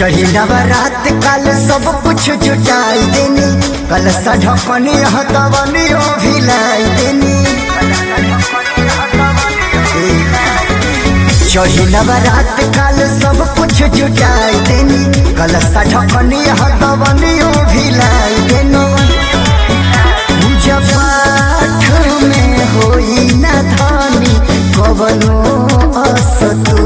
चढ़ी नवरात कल सब कुछ जुटाई देनी कल सढ़पनी हतवनी भिलाई देनी चढ़ी नवरात कल सब कुछ जुटाई देनी कल सढ़पनी हतवनी भिलाई देनी पूजा पाठ में होई न धानी कवनो असतू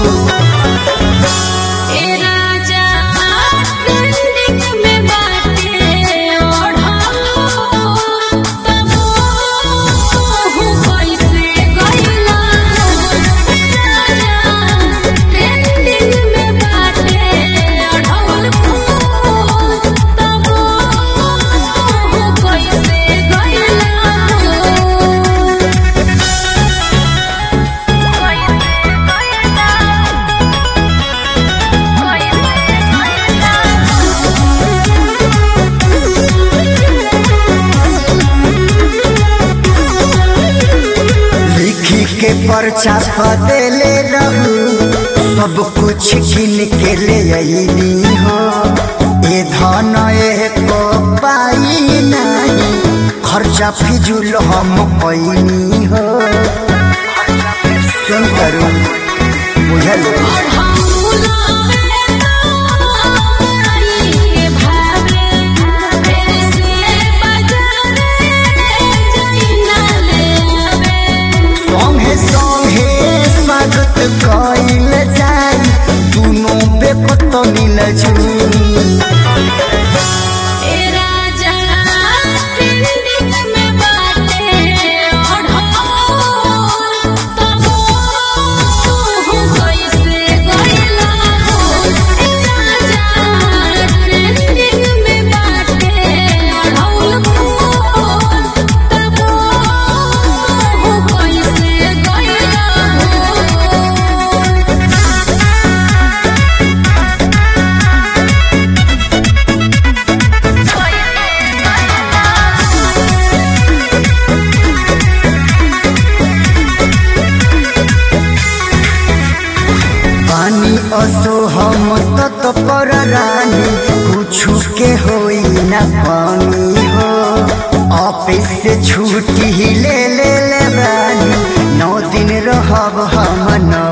ए राजा ट्रेंडिंग में बाटे ओढ़ो तब हो कैसे गइला राजा ट्रेंडिंग में बाटे ओढ़ो तब हो कैसे गइला लिखी के पर्चा बदले रहू सब कुछ गिन के ले अली हो ए धन एको पाई नहीं खर्चा फिजुल हम पैनी हो सुन करू बुझल संगे संगे स्वागत कइल जाई दुनो बेकत मिल जू पानी असो हम तत पर रानी कुछु के होई न पानी हो ऑफिस से छुट्टी ले ले ले रानी नौ दिन रहब हम नौ